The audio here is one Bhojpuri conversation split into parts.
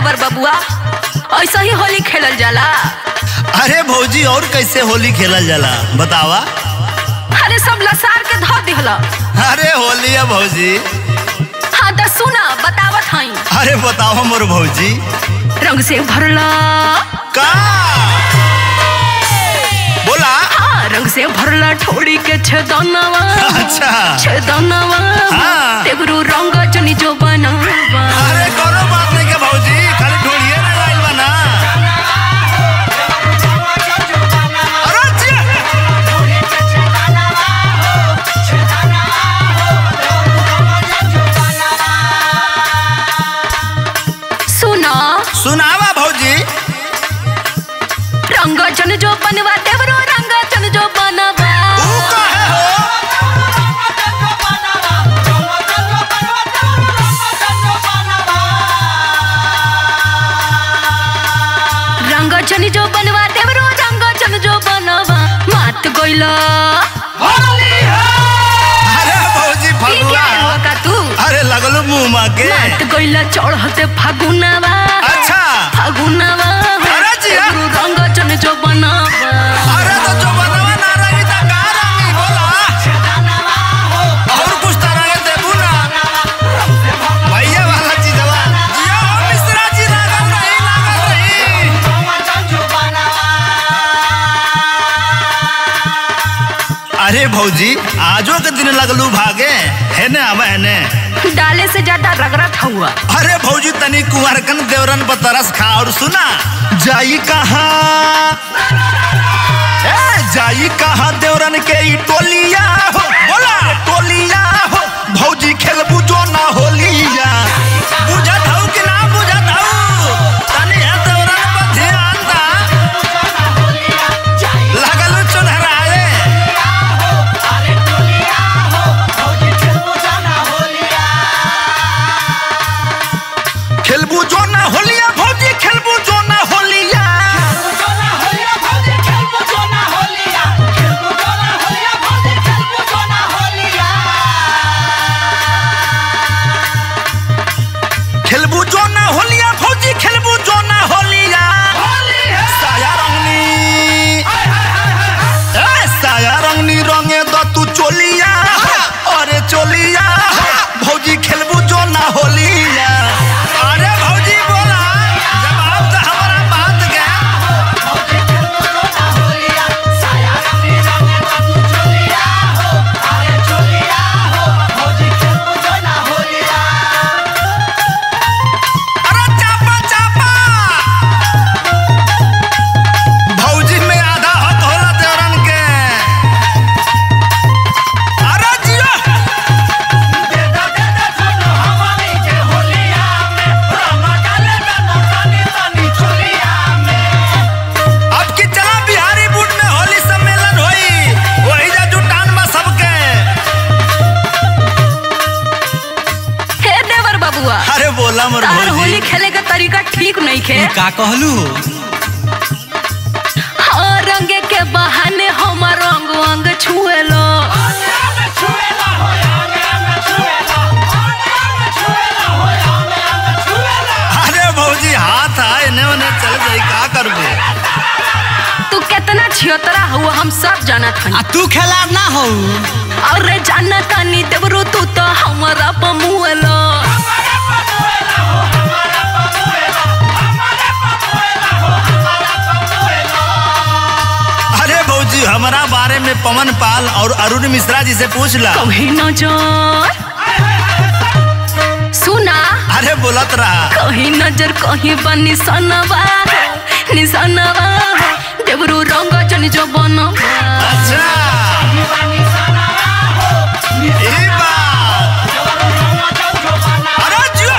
देवर बबुआ ऐसा ही होली खेलल जाला अरे भौजी और कैसे होली खेलल जाला बतावा अरे सब लसार के धो दिहला अरे होली है भौजी हाँ तो सुना बतावत हई अरे बताओ मोर भौजी रंग से भरला का बोला हाँ रंग से भरला ठोड़ी के छदनवा अच्छा छदनवा हाँ। देवरू रंग जनी जो बनावा अरे कोनो बात नहीं के भौजी खाली ढोलिए ना गाइल बना अरे जिया। सुना सुनावा भौजी रंग जन जो बनवा देवरू रंग जन जो बनवा तू काहे हो रंग जन जो बनवा देवरू रंग जन जो बनवा मात गइला अरे भौजी ई फगुआ क्या हुआ का तू अरे लगलो मुंह मा के मात गइला चढ़ते फागुनवा अच्छा फागुनवा अरे जिया। देवरू रंग जन जो बनवा अरे तो जो बनवा ना रही था का रही बोला और कुछ तरह के देबू ना भैया वाला चीजवा जिया हो मिश्रा जी लागल रही लागल रही अरे भौजी आजो के दिन लगलू भागे है ने अब है ने डाले से ज्यादा रगड़त हुआ अरे भौजी तनी कुंवरकन देवरन पर तरस खा और सुना जाई कहा ए जाई कहा देवरन के ई टोलिया हो बोला टोलिया हो भौजी खेलबू जो ना होलिया बुझत हऊ कि ना बुझत हऊ तनी है देवरन पर ध्यान दा लगल चुनहराए खेलबू जो ना होलिया भौजी खेलबू जो ना होलिया खेलबू जो ना होलिया भौजी खेलबू जो ना होलिया साया रंगनी ए साया रंगनी रंगे द तू चोलिया अरे चोलिया भौजी खेलबू जो ना होलिया अरे भौजी बोला जवाब तो हमारा बात के अरे चापा चापा भौजी में आधा हक होला देवरन के अरे जियो अब की चला बिहारी बुट में होली सम्मेलन होई वही जा जुटान में सबके हे देवर बबुआ अरे बोला मोर तार होली भौजी खेले का तरीका ठीक नहीं खे का कहलू हाँ रंगे के बहाने हमार रंग अंग छुएलो अरे भौजी हाथ आए ने ओने चल जाई का करबे तू कितना छियतरा हुआ हम सब जानत हन आ तू खेला ना हो अरे जानत तानी देवरू तू तो हमारा पमुएलो अरे भौजी हमारा बारे में पवन पाल और अरुण मिश्रा जी से पूछ ला कहीं नजर सुना अरे बोलत रहा कहीं नजर कहीं बा निशानवा निशानवा देवरू रंग जन जो बनवा अच्छा ई बात अरे जियो।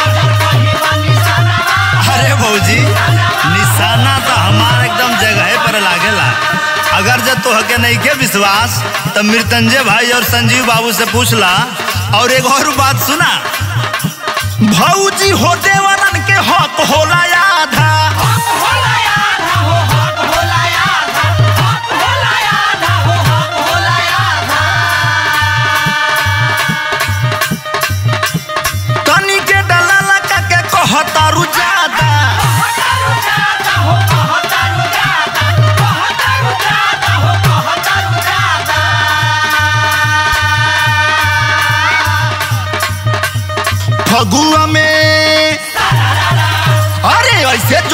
अरे भौजी निशाना तो हमार एकदम जगह पर लागेला अगर जब तो हके नहीं के विश्वास तो मृत्यंजय भाई और संजीव बाबू से पूछला और एक और बात सुना भौजी हो देवरन के हक होला आधा तनी के डला लगा के कहतारू ज्यादा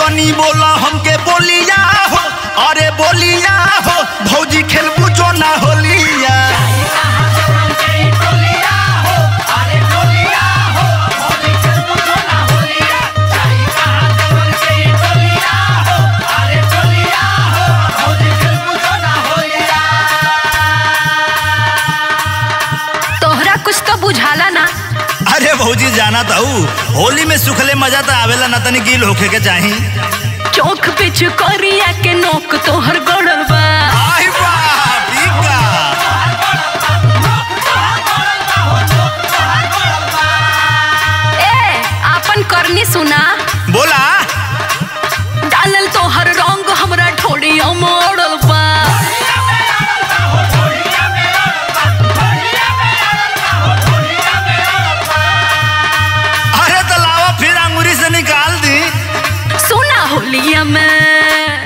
तनी बोला हमके बोलिया हो अरे बोलिया हो भौजी खेलबू जो ना होलिया तोहरा कुछ तो बुझाला ना अरे भौजी जाना तो होली में सुखले मजा तो आवेला ना तनी गील होखे के चाही चौक पे चुकरिया के नोक तोहर गड़ल बा आई बाप ई का ए आपन करनी सुना बोला डालल तोहर रंग हमरा ठोड़िया मोड़ल बा अरे तो लावा फिर अंगूरी से निकाल दी सुना होलिया में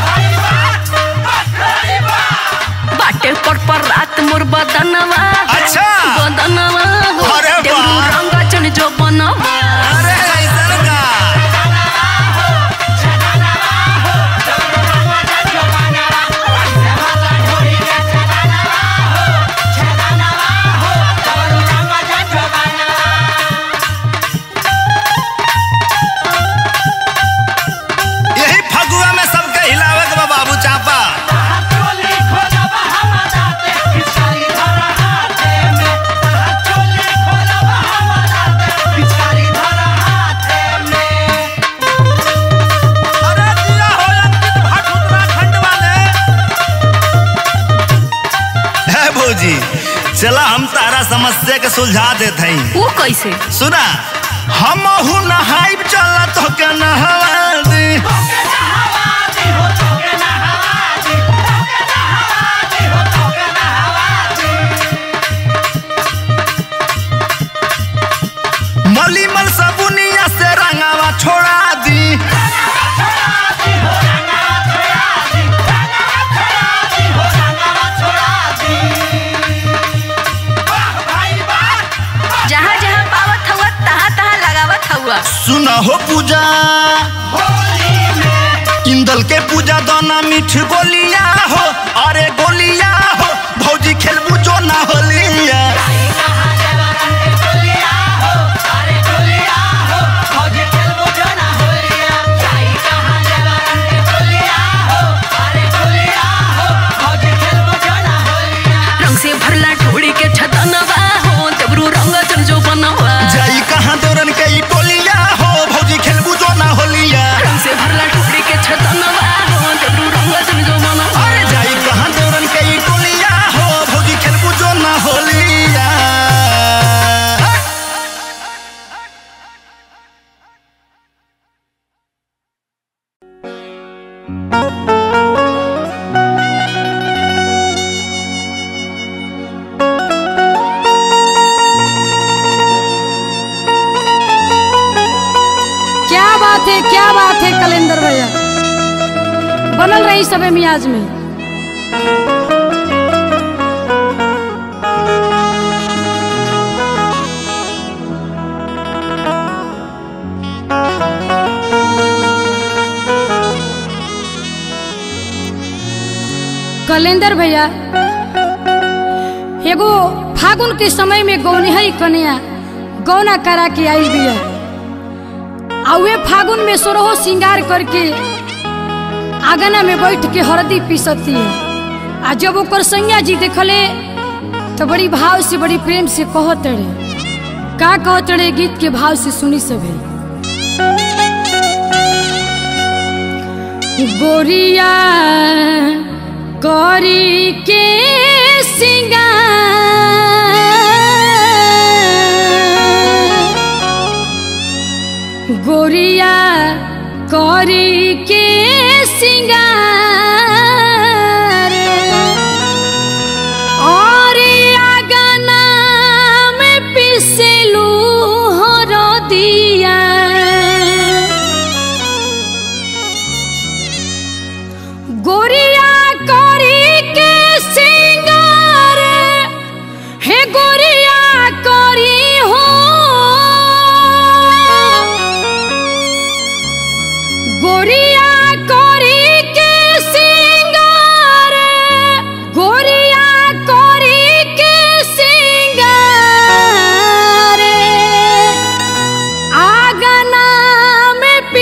बाटे पर पर रात मोर बदनवा अच्छा। बदनवा हो अरे वाह। देवरू रंग चन जो बनवा अरे ऐसन का यही फगुआ में सबके हिलावे के बा बाबू चापा अरे दिया हो अंकित भट्ट उत्तराखंड वाले है भौजी चला हम तारा समस्या के सुलझा देते हैं वो कैसे सुना हम नहाइब चला तो के नहवा दी मलीमल सबुनिया से रंगावा छोड़ा दी जहाँ जहाँ पावत हुआ तहाँ तहाँ लगावत हुआ सुना हो पूजा इंदल के पूजा दाना मीठ गोलिया हो अरे गोलिया हो भौजी खेलबू जो ना होलिया रंग से भरला ठोड़ी के छतनवा हो देवरू रंग चन जो बनवा जाई कहाँ दौरन के ई टोलिया हो भौजी खेलबू जो ना होलिया रंग से भरला ठोड़ी के छतनवा हो देवरू रंग चन जो बनवा अरे जाई कहाँ दौरन के ई टोलिया हो भौजी खेलबू जो ना होलिया क्या बात है क्या बात है कलेंदर भैया बनल रही सबे मियाज में कलेंदर भैया एगो फागुन के समय में गौनिहई कन्या गौना करा के आई बिया आ वे फागुन में सोरहो श्रृंगार करके आंगना में बैठ के हरदी पीसती है आ जब ओकर सैया जी देखले तो बड़ी भाव से बड़ी प्रेम से कहत रहे का कहत रहे गीत के भाव से सुनी सभे गोरिया करी के सिंगार गोरिया करी के सिंगार और आगना में पिसलू हो दिया गोरिया करी के सिंगार हे गोरिया करी हो गोरी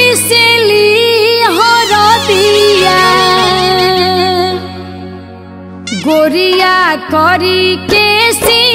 पिसली हरदिया गोरिया करी के सी